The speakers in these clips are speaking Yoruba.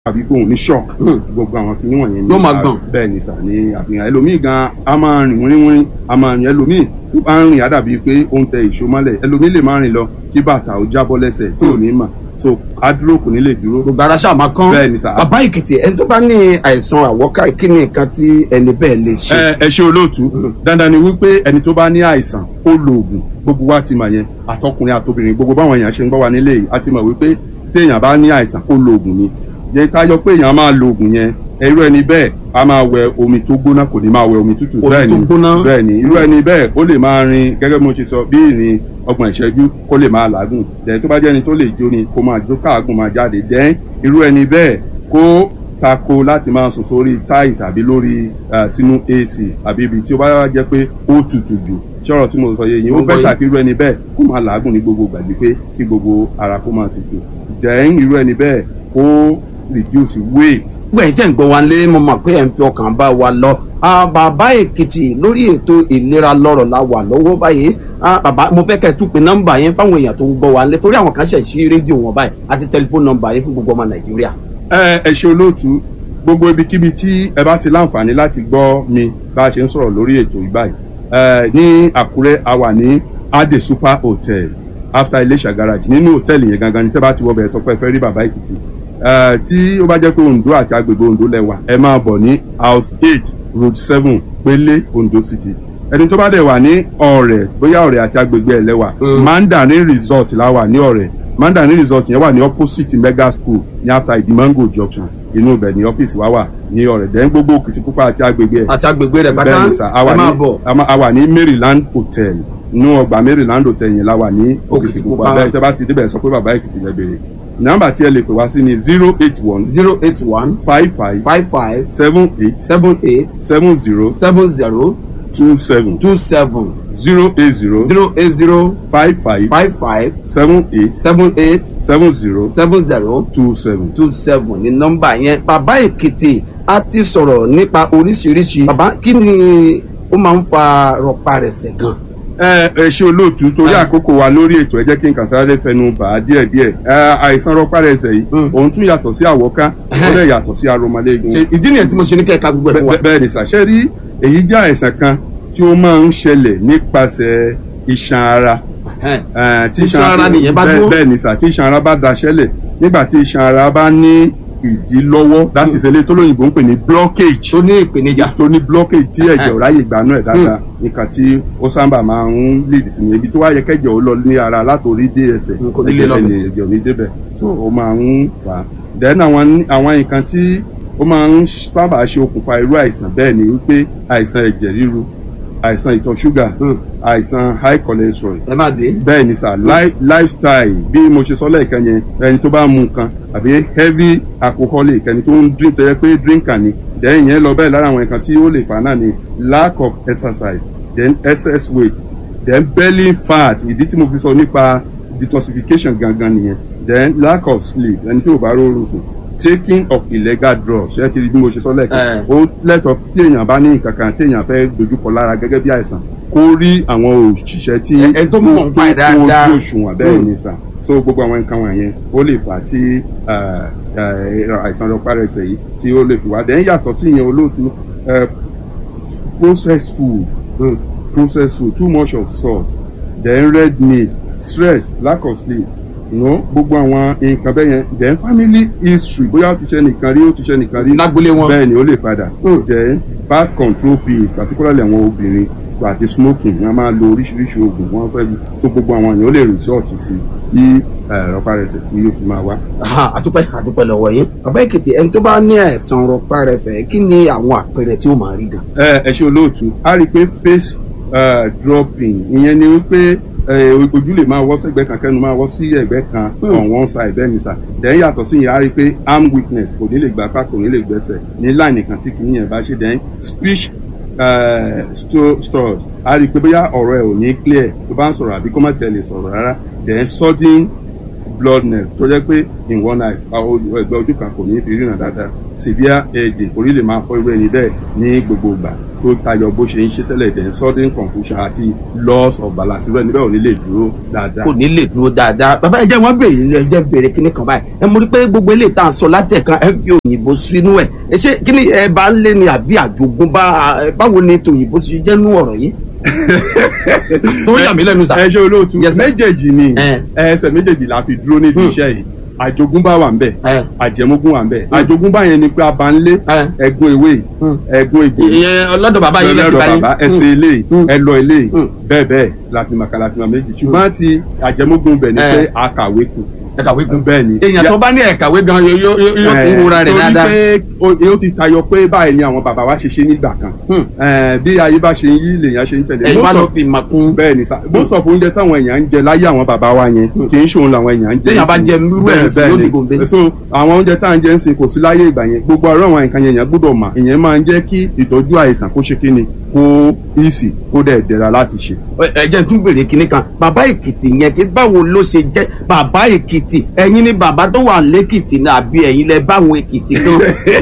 àbí kóhun ní shock gbogbo àwọn kìíní wọ̀nyẹn Yóò máa gbọ̀n. bẹ́ẹ̀ ni sà ní àfihàn ẹlòmíì gan a máa rìn wíníwíní a máa rìn ẹlòmíì tó bá ń rìn àdàbí pé ó ń tẹ ìṣó mọ́lẹ̀ ẹlòmíì lè máa rìn lọ kí bàtà ó jábọ́ lẹ́sẹ̀ tí ò ní mà so adúró kò ní lè dúró gbogbo ara ṣáà máa kán Bẹ́ẹ̀ ni sà. bàbá èkìtì ẹni tó bá ní àìsàn àwọ́ká kí ni nǹkan tí ẹni bẹ́ẹ̀ lè ṣe. ẹ ẹ ṣe olóòtú dandan ni wípé ẹni tó bá ní àìsàn ó lo oògùn gbogbo wa ti mọ̀ yẹn àtọkùnrin àtobìnrin gbogbo báwọn èèyàn ṣe ń gbọ́ wa nílé yìí a ti mọ̀ wípé téèyàn bá ní àìsàn ó lo oògùn ni yẹ ká yọ pé èèyàn máa lo oògùn yẹn irú ẹni bẹ́ẹ̀ a máa wẹ omi tó gbóná kò ní máa wẹ omi tútù Omi bẹ́ẹ̀ tó ni gbóná. bẹ́ẹ̀ ni irú ẹni bẹ́ẹ̀ ó lè máa rin gẹ́gẹ́ bí mo ṣe sọ bí ìrìn ọgbọ̀n ìṣẹ́jú kó lè máa làágùn dẹ̀ tó bá jẹ́ ẹni tó lè jó ni kó máa jó káàgùn máa jáde dẹ̀ irú ẹni bẹ́ẹ̀ kó tako láti máa sùn sórí tiles àbí lórí eh, sínú ac àbí ibi tí ó bá jẹ́ pé ó tutù jù ṣọ́rọ̀ tí mo sọ yẹ yìí ó Mo gbọ́ bẹ́tà yín. kí irú ẹni bẹ́ẹ̀ kó máa làágùn ní gbogbo gbàgbé pé kí gbogbo ara kó máa tutù dẹ̀ irú ẹni bẹ́ẹ̀ kó reduce weight gbogbo ẹ̀yin tẹ́ ń gbọ́ wa lé mo mọ̀ pé ẹ̀ ń fi ọkàn bá wa lọ. Ah, bàbá èkìtì lórí ètò ìlera lọ́rọ̀ la wà lọ́wọ́ báyìí Ah, bàbá mo fẹ́ kẹ́ ẹ tún pe nọ́mbà yẹn fáwọn èèyàn tó ń gbọ́ wa lé torí àwọn kan ṣẹ̀ sí rédíò wọn báyìí àti tẹlifóònù nọ́mbà yẹn fún gbogbo ọmọ nàìjíríà. ẹ ẹ ṣe olóòtú gbogbo ibikíbi tí ẹ bá ti láǹfààní láti gbọ́ mi bá a ṣe ń sọ̀rọ̀ lórí ètò ìbáyìí ẹ ní àkúrẹ́ a wà ní ade super hotel after iléṣà garage nínú hòtẹ́ẹ̀lì yẹn gangan ní tẹ́ bá ti wọ bẹ̀rẹ̀ sọ pé ẹ fẹ́ rí bàbá èkìtì ẹ tí ó bá jẹ́ pé ondo àti agbègbè ondo lẹ́wà ẹ máa bọ̀ ní house eight road seven pélé ondo city ẹni tó bá dẹ̀ wà ní ọ̀rẹ́ bóyá ọ̀rẹ́ àti agbègbè ẹ̀ lẹ́wà Mm. mandarin resort la wà ní ọ̀rẹ́ mandarin resort yẹn wà ní opposite mega school ní after idimango junction inú ibẹ̀ ní ọ́fíìsì wa wà ní ọ̀rẹ́ dẹ̀ gbogbo òkìtìpupa àti agbègbè ẹ̀ àti agbègbè rẹ̀ bàtà bẹ́ẹ̀ ni sà a wà ẹ máa ní bọ̀. a ma- a wà ní maryland hotel inú ọgbà maryland hotel yẹn la wà ní Òkìtìpupa. òkìtìpupa bẹ́ẹ̀ tẹ́ bá ti débẹ̀ sọ pé bàbá èkìtì lẹ bèrè nọ́mbà tí ẹ lè pè wá sí ni zero eight one zero eight one five five five five seven eight seven eight seven zero seven zero two seven two seven zero eight zero zero eight zero five five five five seven eight seven eight seven zero seven zero two seven. two seven ní nọ́mbà yẹn bàbá èkìtì a ti sọ̀rọ̀ nípa oríṣiríṣi bàbá kí ni ó máa ń fa rọparẹsẹ̀ gan. ẹ ẹ ṣe olóòtú torí Ah. àkókò wa lórí ètò ẹ jẹ́ kí n kàn sáré fẹnu bà á díẹ̀ díẹ̀ ẹ àìsàn rọpárẹsẹ̀ yìí Mm. òun tún yàtọ̀ sí àwọ̀ká ó lè yàtọ̀ sí aromọléegun ṣe ìdí nìyẹn tí mo ṣe ní kẹ́ka gbogbo ẹ̀ fún wa. Bẹ́- bẹ́ẹ̀ ni sàṣẹ rí èyí jẹ́ àìsàn kan tí ó máa ń ṣẹlẹ̀ nípasẹ̀ iṣan ara Ẹhẹ́n. Eh, tí Iṣan ara nìyẹn bá bẹ́ẹ̀- dúró? bẹ́ẹ̀ ni sà tí iṣan ara bá daṣẹ́lẹ̀ nígbà tí iṣan ara bá ní ìdílọ́wọ́ láti ṣẹlẹ̀ tó lóyìnbó ń pè ní blockage tó ní ìpèníjà. tó ní blockage tí ẹ̀jẹ̀ ò ráyè gbanú ẹ̀ dáadáa nǹkan tí ó sábà máa ń lead sí ni ibi tó wá yẹ kẹ́jẹ̀ ó lọ ní ara látòrí dé ẹsẹ̀ Mm, kò ní lè ẹ̀jẹ̀ lọ bẹ́ẹ̀ bẹ̀. ni ẹ̀jẹ̀ ò ní débẹ̀ so ó máa ń fà á then àwọn àwọn nǹkan tí ó máa ń sábà ṣe okùnfà irú àìsàn bẹ́ẹ̀ ni wípé àìsàn ẹ̀jẹ̀ ríru àìsàn ìtọ̀ ṣúgà Mm. àìsàn high cholesterol ẹ má dé. bẹ́ẹ̀ ni sà li- lifestyle bí mo ṣe sọ lẹ́ẹ̀kan yẹn ẹni tó bá mu nǹkan àbí heavy alcoholic ẹni tó ń drink tó yẹ pé drinker ni then yẹn lọ bẹ́ẹ̀ lára àwọn nǹkan tí ó lè fà náà ni lack of exercise then excess weight then belly fat ìdí tí mo fi sọ nípa detoxification gangan nìyẹn then lack of sleep ẹni tí ò bá rọrùn sùn taking of illegal drugs ṣé ẹ ti rí bí mo ṣe sọ lẹ́ẹ̀kan Eh. ó lẹ́tọ̀ọ́ tí èèyàn bá ní nǹkan kan tí èèyàn fẹ́ dojúkọ lára gẹ́gẹ́ bí àìsàn kó rí àwọn òṣìṣẹ́ tí Ẹ- ẹ tó mọ̀ nípa ẹ̀ dáadáa. tó ojú òṣùwọ̀n bẹ́ẹ̀ Mm. ni sà so gbogbo àwọn nǹkan wọ̀nyẹn ó lè fà á tí eh, eh, àìsàn rọpárẹsẹ̀ yìí tí ó lè fi wá dẹ́n yàtọ̀ sí ìyẹn olóòtú eh, processed food Mm. processed food too much of salt then red meat stress lack of sleep you know, gbogbo àwọn nǹkan bẹ́ẹ̀ yẹn then family history bóyá ó ti ṣe nìkan rí ó ti ṣe nìkan rí lágbólé wọn. bẹ́ẹ̀ ni ó lè padà Mm. then birth control pills particularly àwọn obìnrin àti smoking wọ́n máa lo oríṣiríṣi oògùn wọ́n fẹ́ lu tó gbogbo àwọn èèyàn ó lè resort sí kí rọpárẹsẹ̀ kí yóò fi máa wá. Aha, àdúpẹ́ àdúpẹ́ lọ́wọ́ yín. bàbá èkìtì ẹni tó bá ní àìsàn rọparẹsẹ̀ kí ni àwọn àpẹẹrẹ tí ó máa rí gan. ẹ ẹ ṣe olóòtú a rí i pé face eh, dropping ìyẹn ni wípé eh, ojú lè máa wọ́ sẹ́gbẹ́ kan kẹ́nu máa wọ́ sí ẹ̀gbẹ́ kan Hmm. on one side bẹ́ẹ̀ ni sà then yàtọ̀ sí yẹn a rí i pé arm weakness kò ní lè gbà apá kò ní lè gbẹ́sẹ̀ ní line kan tí kìíní yẹn bá ṣe then speech eh, sto- stores a rí i pé bóyá ọ̀rọ̀ ẹ̀ ò ní clear tó bá ń sọ̀rọ̀ àbí kó má tẹ̀ lè sọ̀rọ̀ rárá then sudden blindness tó jẹ́ pé in one eye ẹgbẹ́ ojú kan kò ní fi ríran dáadáa severe headache orí lè máa fọ́ irú ẹni bẹ́ẹ̀ ní gbogbo ìgbà tó tayọ bó ṣe ń ṣe tẹ́lẹ̀ dẹ̀ sudden confusion àti loss of balance irú ẹni bẹ́ẹ̀ ò ní lè dúró dáadáa. kò ní lè dúró dáadáa bàbá ẹ jẹ́ wọ́n béèrè ẹ jẹ́ béèrè kíní kan báyìí ẹ mọ̀ rí pé gbogbo eléyìí tá à ń sọ látẹ̀kan ẹ fi òyìnbó sínú ẹ̀ ẹ ṣé kíní ẹ bá ń lé ni àbí àjogúnbá ẹ, báwo ni tòyìnbó ti jẹ́ nú ọ̀rọ̀ yìí. tó yà mí lẹ́nu sà. ẹ ṣe olóòtú Yes, sir. méjèèjì ni Eh. ẹsẹ̀ méjèèjì la fi dúró níbi Hmm. iṣẹ́ yìí àjogúnbá wà ń bẹ̀ Eh. àjẹmógún wà ń bẹ̀ àjogúnbá yẹn ni pé abanlé Eh. ẹ̀gún ewé Hmm. ẹ̀gún egbò ìyẹn ọlọ́dọ̀ bàbá yìí lẹ́tì lọ́dọ̀ báyìí. bàbá ẹsẹ̀ ilé Hmm. ẹlọ ilé Hmm. bẹ́ẹ̀ bẹ́ẹ̀ láfimàkà láfimà méjì ṣùgbọ́n ti àjẹmógún bẹ̀ ni Eh. pé àkàwé kù ẹ kàwé kún. bẹ́ẹ̀ ni èèyàn tó bá ní ẹ̀kàwé gan yóò yóò yóò kún wúra rẹ̀ dáadáa. torí pé ó- ó ti tayọ pé báyìí ni àwọn bàbá wa ṣe ṣe nígbà kan Hmm. Eh, bí ayé bá ṣe ń yí lèèyàn ṣe ń tẹ̀lé ẹ̀yin wá Most ló of- fi mà kún. bẹ́ẹ̀ ni sá bó sọ fún oúnjẹ táwọn èèyàn ń jẹ láyé àwọn bàbá wa yẹn kì í ṣòun làwọn èèyàn ń jẹ Téèyàn bá nísìnyí. jẹ irú ẹ̀ Bẹ́ẹ̀, sí bẹ́ẹ̀ yóò ni. dìgbò ń bẹ. so àwọn oúnjẹ tá à ń jẹ ń sìn kò sí láyé ìgbà yẹn gbogbo ọ̀rọ̀ àwọn nǹkan yẹn èèyàn gbọ́dọ̀ mà ìyẹn máa ń jẹ́ kí ìtọ́jú àìsàn kó ṣe kíni kó easy kó dẹ̀ dẹ̀ra láti ṣe. ẹ jẹ́ n tún béèrè kinní kan bàbá èkìtì yẹn kí báwo ló ṣe jẹ́ bàbá èkìtì ẹ̀yin ni bàbá tó wà lẹ́kìtì náà àbí ẹ̀yin lẹ báwọn èkìtì gan.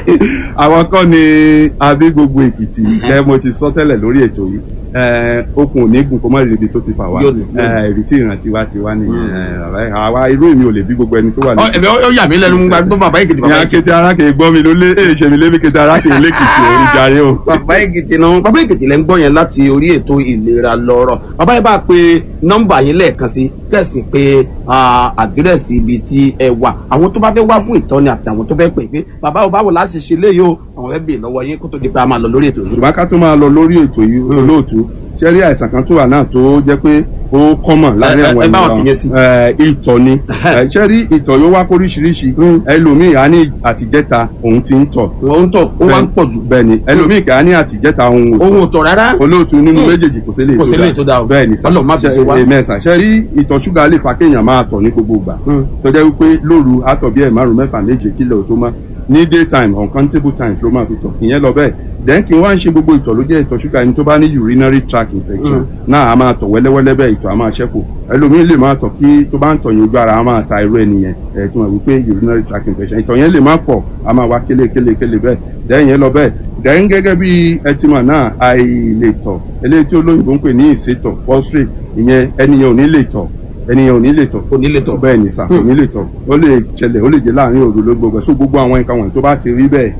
àwọn kọ́ ni abí gbogbo èkìtì ẹ mo ti sọ tẹ́lẹ̀ lórí ètò yìí ẹ, okùn ò ní gùn kó má rí ibi tó ti fà wá Yóò ní, yóò ní. ẹ, ìrètí ìrántí wa ti wá nìyẹn ẹ, àwa irú èmi ò lè bí gbogbo ẹni tó wà Ọ, ẹ̀mí ó yà mí lẹ́nu mú gbàgbọ́ bàbá èkìtì ní bàbá èkìtì. akété arákè gbọ́ mi ló lé èyí ṣe mi lébi kété arákè lẹ́kìtì òun jàre o. bàbá èkìtì náà bàbá èkìtì lẹ́ ń gbọ́ yẹn láti orí ètò ìlera lọ́rọ̀ bàbá yẹn bá pe nọ́mbà yẹn lẹ́ẹ̀kan sí kẹ́sì pé ah, àdírẹ́sì ibi tí ẹ wà àwọn tó bá fẹ́ wá fún ìtọ́ni àti àwọn tó fẹ́ pè pé bàbá ò báwo láti ṣe léyìí o àwọn fẹ́ bèèrè lọ́wọ́ yín kó tó di pé a máa lọ lórí ètò yìí. ṣùgbọ́n ká tó máa lọ lórí ètò yìí olóòtú ṣẹ́rí àìsàn kan tó wà náà tó jẹ́ pé ó kọ́mọ̀ láàrin Ẹ- ẹ- àwọn ẹ bá wọn fìyẹn sí. ẹ, ìtọ̀ ni Ẹ, ṣẹ́rí ìtọ̀ yóò wá kóríṣiríṣi ẹlòmíì á ní àtijẹ́ta òun ti ń tọ̀ wọ́n ń tọ̀ ó wá ń pọ̀ jù bẹ́ẹ̀ ni ẹlòmíì kà á ní àtijẹ́ta òun ò tọ̀. ohun ò tọ̀ rárá. olóòtú nínú Hmm. méjèèjì kò sí lè Kò sí lè tó dáa o. bẹ́ẹ̀ ni sá Ọlọ́run má fi ṣe wá. mẹ́sà ṣe rí ìtọ̀ ṣúgà lè fa kéèyàn máa tọ̀ ní gbogbo ìgbà Hmm. tó jẹ́ wípé lóru àtọ̀ bí ẹ̀ márùn mẹ́fà méje kílẹ̀ tó má ní daytime uncountable times ló máa fi tọ̀ ìyẹn lọ bẹ́ẹ̀ then kí n wá ń ṣe gbogbo ìtọ̀ ló jẹ́ ìtọ̀ ṣúgà ẹni tó bá ní urinary tract infection náà a máa tọ̀ wẹ́lẹ́wẹ́lẹ́ bẹ́ẹ̀ ìtọ̀ a máa ṣẹ́kù ẹlòmíín lè máa tọ̀ kí tó bá ń tọ̀ yẹn ojú ara a máa ta irú ẹni yẹn ẹ̀ tí wọ́n wí pé urinary tract infection ìtọ̀ yẹn lè má pọ̀ a máa wá kélé kélé kélé bẹ́ẹ̀ then yẹn lọ bẹ́ẹ̀ then gẹ́gẹ́ bí ẹtìmọ̀ náà àìlètọ̀ eléyìí tí olóyìnbó ń pè ní ìsétọ̀ prostrate ìyẹn ẹni yẹn ò ní lè tọ̀ ẹni yẹn ò ní lè tọ̀ kò ní lè tọ̀. bẹ́ẹ̀ ni sà kò ní lè tọ̀ ó lè ṣẹlẹ̀ ó lè jẹ́ láàrin òru ló gbogbo ẹ̀ so gbogbo àwọn nǹkan wọ̀nyí tó bá ti rí bẹ́ẹ̀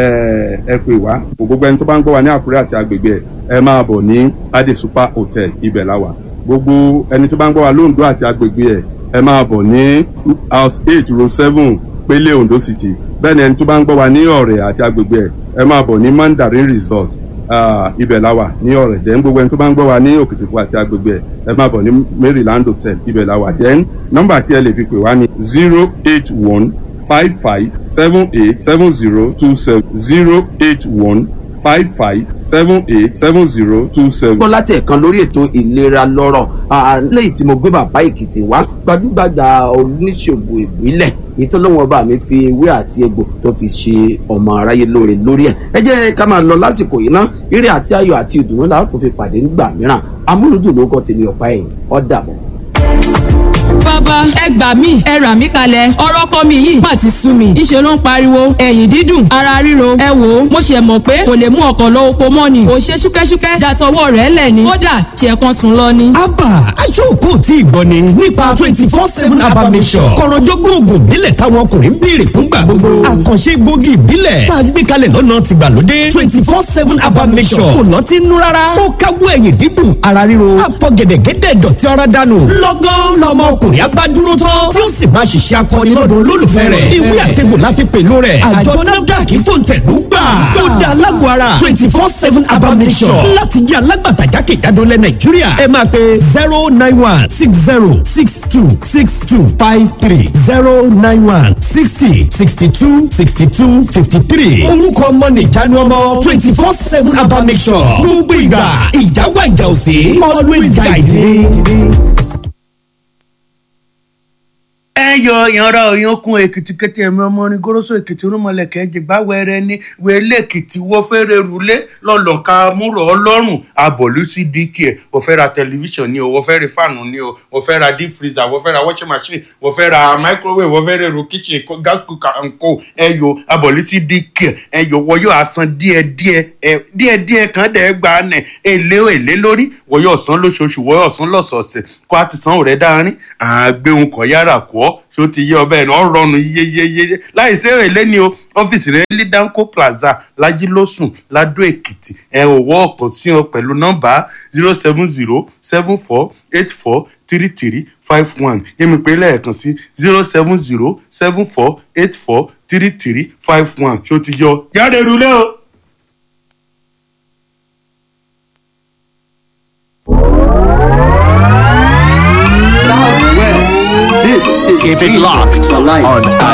ẹ ẹ pè wá gbogbo ẹni tó bá ń gbọ́ wa ní Àkúrẹ́ àti agbègbè ẹ̀ ẹ máa bọ̀ ní Ade Super Hotel ibẹ̀ la wà gbogbo ẹni tó bá ń gbọ́ wa lóńdó àti agbègbè ẹ̀ ẹ máa bọ̀ ní house eight row seven Pélé Ondo City bẹ́ẹ̀ ni ẹni tó bá ń gbọ́ wa ní Ọ̀rẹ́ àti agbègbè ẹ̀ ẹ máa bọ̀ ní Mandarin Resort Ah, ibẹ̀ la wà ní ọ̀rẹ́ then gbogbo ẹni tó bá ń gbọ́ wa ní òkìtìpọ̀ àti agbègbè ẹ̀ ẹ máa bọ̀ ní Maryland hotel ibẹ̀ la wà then nọ́mbà tí ẹ lè fi pè wá ní zero eight one five five seven eight seven zero two seven zero eight one five five seven eight seven zero two seven. gbọ́ láti ẹ̀kan lórí ètò ìlera lọ́rọ̀ Ah, lẹ́yìn tí mo gbé bàbá èkìtì wá gbajúgbajà oníṣègùn ìbílẹ̀ ìtọ́lọ́wọ́n ọba mi fi ewé àti egbò tó fi ṣe ọmọ aráyé lóore lórí ẹ̀ ẹ jẹ́ ká máa lọ lásìkò yìí ná eré àti ayọ̀ àti ìdùnnú làwọn kò fi pàdé nígbà mìíràn amúlùdùn ló kọ́ tèmi ọ̀pá ẹ̀yìn ó dàbọ̀. bàbá ẹ gbà mí ẹ rà mí kalẹ̀ ọ̀rọ̀ ọkọ mi yìí má ti sú mi ìṣe ló ń pariwo ẹ̀yìn dídùn ara ríro ẹ wò ó mo ṣe mọ̀ pé kò lè mú ọkọ̀ lọ oko mọ́ ni ò ṣe ṣúkẹ́ṣúkẹ́ dàtọwọ́ rẹ̀ lẹ̀ ni kódà ṣe kan sùn lọ ni. abba aṣọ́kò tí ìgbọ́ ni nípa twenty four seven abba mission kọ̀rọ̀jọ́gbọ́n oògùn ìbílẹ̀ táwọn ọkùnrin ń béèrè fúngbà gbogbo àkànṣe egbògi ìbílẹ̀ tá a gbé kalẹ̀ lọ́nà tìgbàlódé twenty four seven abba mission kò lọ́tí nú rárá ó káwọ́ ẹ̀yìn dídùn ara ríro àfọ̀gẹ̀dẹ̀gẹ̀dẹ̀ dọ̀tí ara dànù lọ́gán lọmọ ọkùnrin abádúró tán tí ó sì máa ṣiṣẹ́ akọni lọ́dọ̀ olólùfẹ́ rẹ̀ ìwé àtẹ̀gbò la fi pèlú rẹ̀ àjọ nafdac fòǹtẹ̀lú gbà ó dá alágbó ara twenty four seven abba mission láti jẹ́ alágbàtà jákèjádò lẹ nàìjíríà ẹ máa pe zero nine one six zero six two six two five three zero nine one sixty sixty two sixty two fifty three orúkọ ọmọ nìjánu ọmọ twenty four seven abba mission gbogbo ìgbà ìjà wà ìjà òsè always guide me. ẹ yọ ìyanra òyankun èkìtì kété ẹ̀mí ọmọ orin goroso èkìtì rúmọlẹ̀kẹ́ jìgbà wẹrẹ ní wẹlé èkìtì wọ́n fẹ́rẹ̀ rúlé lọ́lọ́ka múrò ọlọ́run abọ̀lú sí dk ẹ̀ wọ́n fẹ́ ra tẹlifíṣàn ni o wọ́n fẹ́ ra fáànù ni o wọ́n fẹ́ ra deep freezer wọ́n fẹ́ ra washing machine wọ́n fẹ́ ra microwave wọ́n fẹ́ ra èrò kitchen ko- gas cooker and co ẹ yọ abọ̀lú sí dk ẹ yọ wọ́n yóò asan díẹ̀díẹ̀ ẹ díẹ̀díẹ̀ kan dẹ̀ gbà nẹ̀ èlé èlé lórí wọ́n yóò san lóṣooṣù wọ́n yóò san lọ́sọ̀ọ̀sẹ̀ kó a ti san òrẹ́ dáárín àgbéhùn kọ̀ yára kọ́ ọ́ ṣó ti yé ọbẹ̀ náà rọrùn yeyeyeye láì sí èlé ni o ọ́fíìsì rẹ̀ ní danco plaza lajilósùn ladó èkìtì ẹ ò wọ́ ọ̀kan sí ọ pẹ̀lú nọ́mbà zero seven zero seven four eight four three three five one yẹ́mi pé lẹ́ẹ̀kan sí zero seven zero seven four eight four three three five one ṣó ti yọ jáde rúlé o. Keep it locked on